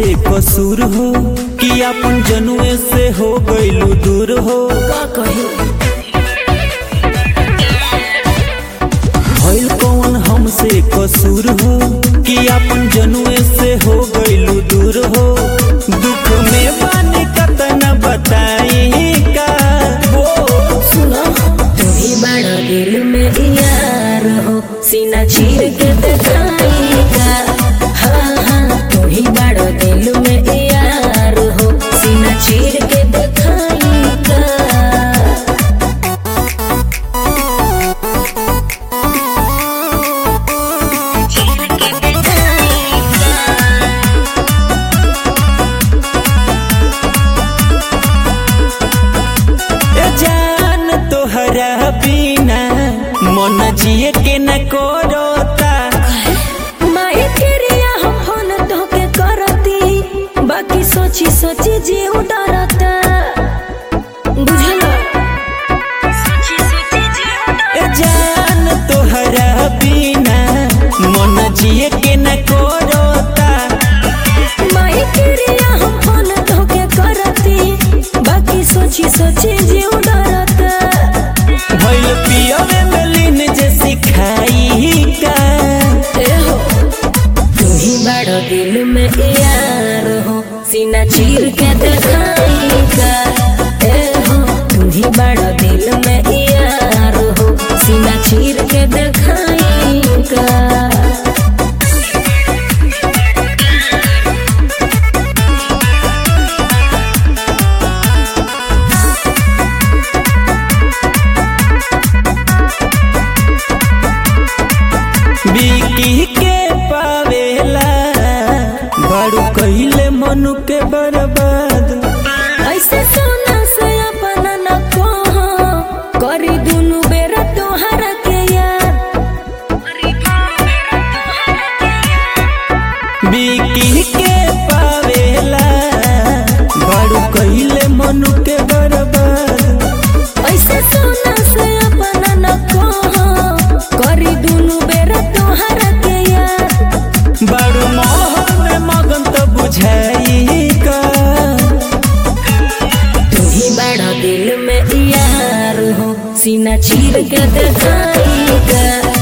हमसे कसूर हो कि अपन जनुए से हो गइलू दूर हो का कही भइल कौन हमसे कसूर हो कि अपन जनुए से हो गइलू दूर हो दुख में बानी कतना बताई का वो सुनो तू ही बड़ा दिल में यार हो सीना चीर के दिखाई का हाँ हाँ तू ही बड़ा दिल में यार हो सीना चीर के दिखाई का ए जान तोहरा बिना मन जिए के न करता माए क्रिया हम फोन तोके करती बाकी सोची सोची जीव डरता बुझला ए जान तोहरा बिना मन जिए के न करता माए क्रिया हम फोन तोके करती बाकी सोची सोची जीव डरता भइल पियवे में लीन जे सिखाई का ए हो तू ही बड़ो दिल में यार हो सीना चीर के दिखाई का ए हो तू ही बड़ो दिल में यार हो सीना चीर के दिखाई का बिकी के पावेला बड़ू कहिले मनु के बर्बाद ऐसे सोना से अपना न कहो करी दुनु बेरा तोहरा के याद बिकी के पावेला बड़ू कहिले मनु के बर्बाद ऐसे सोना से अपना न कहो करी दुनु बेरा तोहरा के याद बड़ू मोहन में मगन तो बुझाई का तू ही बड़ा दिल में यार हो सीना चीर के दिखाई का